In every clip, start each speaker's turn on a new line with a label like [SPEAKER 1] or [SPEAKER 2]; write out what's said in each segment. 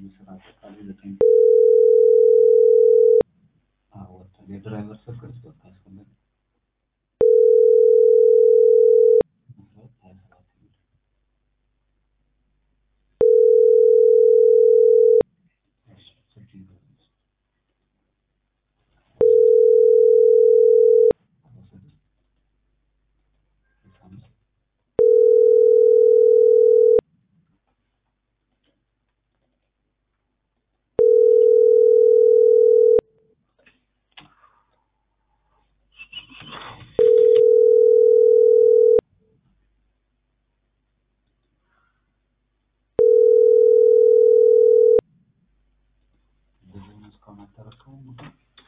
[SPEAKER 1] የስራ አጠቃላይ ዘጠኝ አዎ ወጥቷል። የድራይቨር ስልክ ልስጥዎት ካስፈለገ አስራ ሁለት ሀያ ሰባት የሚል እሺ ስልክ ይዘው አርባ ስድስት ስልሳ አምስት ብዙውን እስካሁን አልተረከቡም ግን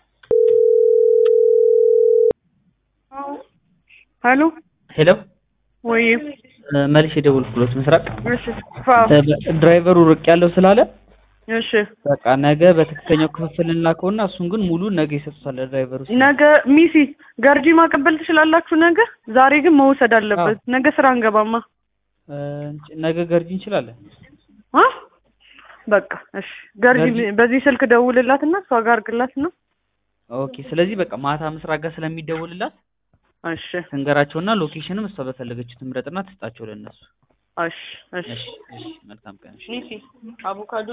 [SPEAKER 2] ሄሎ
[SPEAKER 3] ሄሎ
[SPEAKER 2] ወይ
[SPEAKER 3] መልሽ የደወልኩሎት ምስራቅ
[SPEAKER 2] እሺ ፋ
[SPEAKER 3] ድራይቨሩ ርቅ ያለው ስላለ
[SPEAKER 2] እሺ
[SPEAKER 3] በቃ ነገ በትክክለኛው ክፍፍል እንላከውና እሱን ግን ሙሉ ነገ ይሰጡታል ለድራይቨሩ
[SPEAKER 2] ነገ ሚሲ ገርጂ ማቀበል ትችላላችሁ ነገ ዛሬ ግን መውሰድ አለበት ነገ ስራ እንገባማ
[SPEAKER 3] እ፣ ነገ ገርጂ እንችላለን
[SPEAKER 2] አ በቃ እሺ ገርጂ
[SPEAKER 3] ገርጂ-
[SPEAKER 2] በዚህ ስልክ ደውልላትና እሷ ጋር አድርግላት ነው
[SPEAKER 3] ኦኬ ስለዚህ በቃ ማታ ምስራቅ ጋር ስለሚደውልላት
[SPEAKER 2] እሺ
[SPEAKER 3] ትንገራቸውና ሎኬሽንም እሷ በፈለገችው ትምረጥና ትስጣቸው ለእነሱ
[SPEAKER 2] እሺ እሺ
[SPEAKER 3] እሺ እሺ መልካም ቀን እሺ
[SPEAKER 2] ሚሲ አቮካዶ